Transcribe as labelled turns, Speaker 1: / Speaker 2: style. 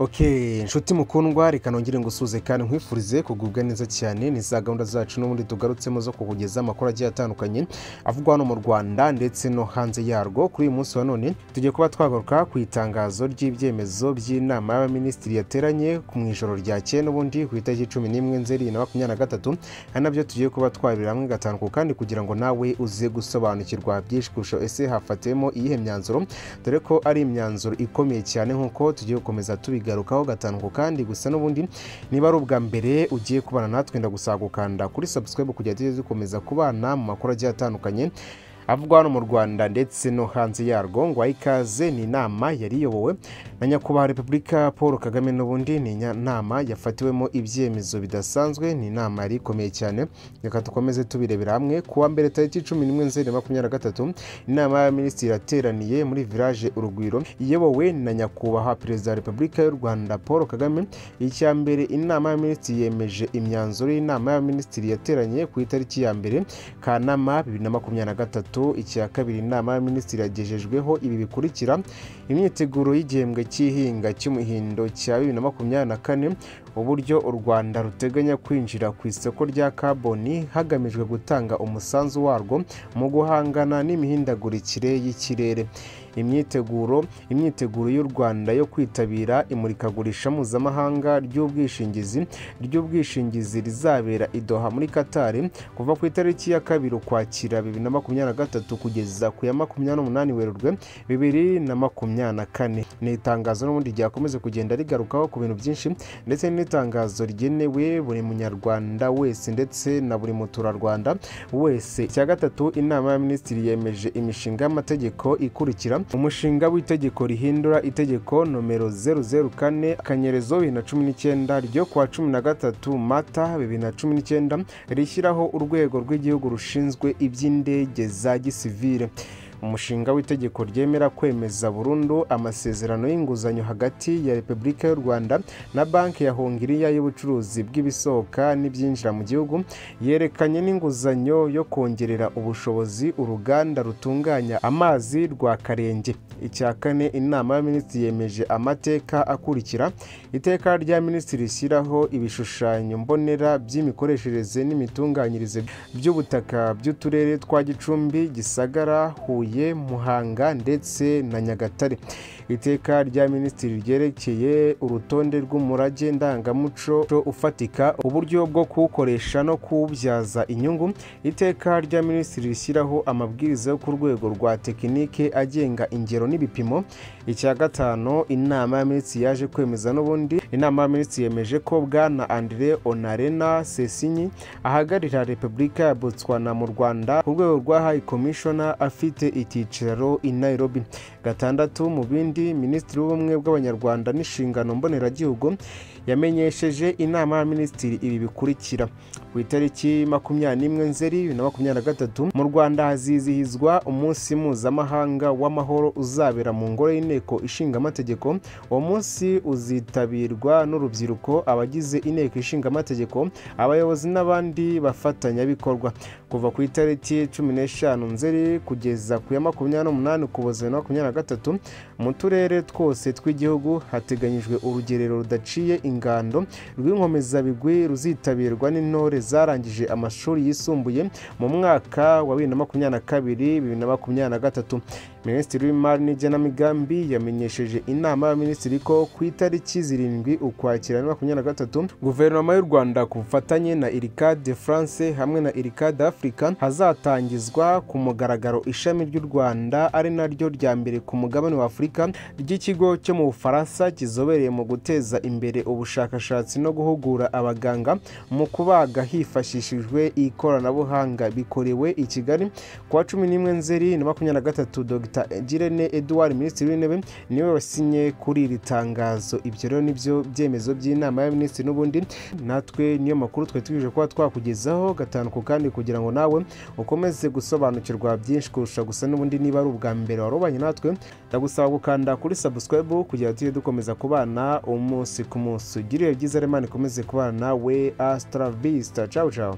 Speaker 1: Okay, inshuti mukundwa reka nongere ngusuze kandi nkwifurize kugubwa neza cyane ni za gahunda zacu n'ubundi tugarutsemo zo kukugeza amakuru agiye atandukanye avugwa hano mu rwanda ndetse no hanze yarwo kuri uyu munsi wa none tugiye kuba twagaruka ku itangazo ry'ibyemezo by'inama y'abaminisitiri yateranye mu ijoro ryakeye n'ubundi ku itariki cumi n'imwe nzeri na makumyabiri na gatatu ari nabyo tugiye kuba twabira hamwe gatanu ku kandi kugira ngo nawe uze gusobanukirwa byinshi kurusha ese hafatemo iyihe myanzuro dore ko ari imyanzuro ikomeye cyane nk'uko tugiye gukomeza tubiga bigarukaho gatanu ku kandi gusa n'ubundi niba ari ubwa mbere ugiye kubana natwe ndagusaba gukanda kuri subscribe kugira tujye dukomeza kubana mu makuru agiye atandukanye avugwa hano mu rwanda ndetse no hanze yarwo ngo ikaze ni inama yari iyobowe na nyakubahwa repubulika paul kagame n'ubundi ni inama yafatiwemo ibyemezo bidasanzwe ni inama yari ikomeye cyane reka dukomeze tubirebera hamwe ku wa mbere tariki cumi n'imwe nzeri makumyabiri na gatatu inama y'abaminisitiri yateraniye muri village urugwiro iyobowe na nyakubahwa perezida wa repubulika y'u rwanda paul kagame icya mbere inama y'abaminisitiri yemeje imyanzuro y'inama y'abaminisitiri yateranye ku itariki ya mbere kanama bibiri na makumyabiri na gatatu icya kabiri inama y'abaminisitiri yagejejweho ibi bikurikira imyiteguro y'igihembwe cy'ihinga cy'umuhindo cya bibiri na makumyabiri na kane uburyo u rwanda ruteganya kwinjira ku isoko rya kaboni hagamijwe gutanga umusanzu warwo mu guhangana n'imihindagurikire y'ikirere imyiteguro imyiteguro y'u rwanda yo kwitabira imurikagurisha mpuzamahanga ry'ubwishingizi ry'ubwishingizi rizabera idoha muri katari kuva ku itariki ya kabiri ukwakira bibiri na makumyabiri na gatatu kugeza ku ya makumyabiri n'umunani werurwe bibiri na makumyabiri na kane ni itangazo n'ubundi ryakomeza kugenda rigarukaho ku bintu byinshi ndetse n'itangazo rigenewe buri munyarwanda wese ndetse na buri muturarwanda wese icya gatatu inama y'abaminisitiri yemeje imishinga y'amategeko ikurikira umushinga w'itegeko rihindura itegeko nomero zeru zeru kane akanyerezo bibiri na cumi n'icyenda ryo kuwa cumi na gatatu mata bibiri na cumi n'icyenda rishyiraho urwego rw'igihugu rushinzwe iby'indege za gisivire umushinga w'itegeko ryemera kwemeza burundu amasezerano y'inguzanyo hagati ya repubulika y'u rwanda na banki ya hongiriya y'ubucuruzi bw'ibisohoka n'ibyinjira mu gihugu yerekanye n'inguzanyo yo kongerera ubushobozi uruganda rutunganya amazi rwa karenge icya kane inama y'abaminisitiri yemeje amateka akurikira iteka rya minisitiri rishyiraho ibishushanyo mbonera by'imikoreshereze n'imitunganyirize by'ubutaka by'uturere twa gicumbi gisagara huye muhanga ndetse na nyagatare iteka rya minisitiri ryerekeye urutonde rw'umurage ndangamuco ufatika uburyo bwo kuwukoresha no kuwubyaza inyungu iteka rya minisitiri rishyiraho amabwiriza yo ku rwego rwa tekinike agenga ingero n'ibipimo icya gatanu inama y'abaminisitiri yaje kwemeza n'ubundi inama y'abaminisitiri yemeje ko bwana andire onarena sesinyi ahagararira repubulika ya botswana mu rwanda ku rwego rwa hayi komishona afite icyicaro i nairobi gatandatu mu bindi minisitiri w'ubumwe bw'abanyarwanda n'inshingano mboneragihugu yamenyesheje inama y'abaminisitiri ibi bikurikira ku itariki makumyabiri n'imwe nzeri bibiri na makumyabiri na gatatu mu rwanda hazizihizwa umunsi mpuzamahanga w'amahoro uzabera mu ngoro y'inteko ishinga amategeko uwo munsi uzitabirwa n'urubyiruko abagize inteko ishinga amategeko abayobozi n'abandi bafatanyabikorwa kuva ku itariki cumi n'eshanu nzeri kugeza ku ya makumyabiri n'umunani ukuboza bibiri na makumyabiri na gatatu mu turere twose tw'igihugu hateganyijwe urugerero rudaciye ingando rw'inkomezabigwi ruzitabirwa n'intore zarangije amashuri yisumbuye mu mwaka wa bibiri na makumyabiri na kabiri bibiri na makumyabiri na gatatu minisitiri w'imari n'igenamigambi yamenyesheje inama y'abaminisitiri ko ku itariki zirindwi ukwakira na makumyabiri na gatatu guverinoma y'u rwanda ku bufatanye na iricade de france hamwe na iricade africa hazatangizwa ku mugaragaro ishami ry'u rwanda ari naryo rya mbere ku mugabane wa afurika ry'ikigo cyo mu bufaransa kizobereye mu guteza imbere ubushakashatsi no guhugura abaganga mu kubaga hifashishijwe ikoranabuhanga bikorewe i kigali ku wa cumi n'imwe nzeri na makumyabiri na gatatu dr girene edouard minisitiri w'intebe niwe wasinye kuri iri tangazo ibyo rero nibyo byemezo by'inama y'abaminisitiri n'ubundi natwe niyo makuru twari tugejeje kuba twakugezaho gatanu ku kandi kugira ngo nawe ukomeze gusobanukirwa byinshi kurusha gusa n'ubundi niba ari ubwa mbere warubanye natwe ndagusaba gukanda kuri subscribe kugira tujye dukomeza kubana umunsi ku munsi ugirire byiza remana ikomeze kubana we asitara visita cawu cawu